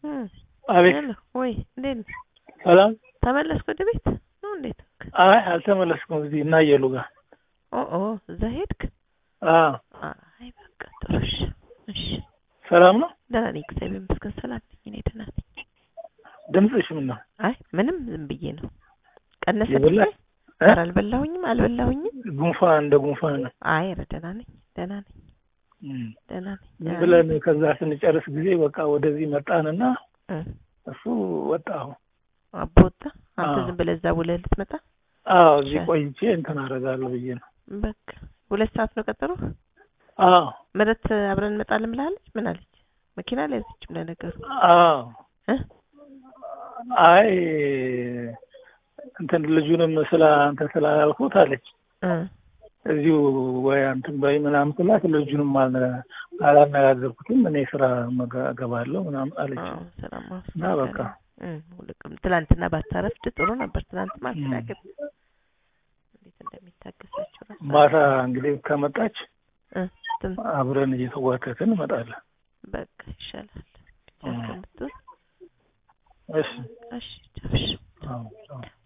እም፣ አቤት ሄሎ፣ ወይ እንዴት ነህ? ሰላም። ተመለስክ ወደ ቤት ነው እንዴት? አይ አልተመለስኩም። እዚህ እና እየሉ ጋር ኦ ኦ እዛ ሄድክ? አዎ። አይ በቃ ጥሩ እሺ፣ እሺ ሰላም ነው። ደህና ነኝ፣ እግዚአብሔር ይመስገን ሰላም ነኝ። እኔ ደህና ነኝ። ድምፅሽ ምን ነው? አይ ምንም ዝም ብዬ ነው። ቀነሰ የበላሽ? እ? ኧረ አልበላሁኝም አልበላሁኝም። ጉንፋን እንደ ጉንፋን ነው። አይ ኧረ ደህና ነኝ፣ ደህና ነኝ፣ እም። ደህና ነኝ። ዝም ደህና ብለን ነኝ። ከዛ ስንጨርስ ጊዜ በቃ ወደዚህ መጣንና እ፣ እሱ ወጣሁ። አቦ ወጣ። አንተ አዎ። ዝም ብለህ እዛ ውለህ ልትመጣ? አዎ እዚህ ሻ- ቆይቼ እንትን አደርጋለሁ ብዬ ነው። በቃ ሁለት ሰዓት ነው ቀጠሮ። አዎ ምረት አብረን እንመጣለን ብላለች። ምን አለች? መኪና አልያዘችም ለነገሩ አዎ እ? አይ እንትን ልጁንም ስለ አንተ ስላላልኩት አለች እ፣ እዚሁ ወይ አንተን በይ ምናምን ስላት ልጁንም አልነ- አላነጋገርኩትም እኔ ስራ መጋ- እገባለሁ ምናምን አለች አዎ ሰላም እና በቃ እ፣ ሁልቅም ትላንትና ባታረፍድ ጥሩ ነበር። ትላንት ማስተናገድ እንዴት እንደሚታገሳቸው ራሱ ማታ እንግዲህ ከመጣች እ፣ እንትን አብረን እየተዋተትን እንመጣለን። በቃ ይሻላል። ብቻ እ። ከምትሆን እሺ እሺ ቻው፣ እሺ አዎ፣ አዎ።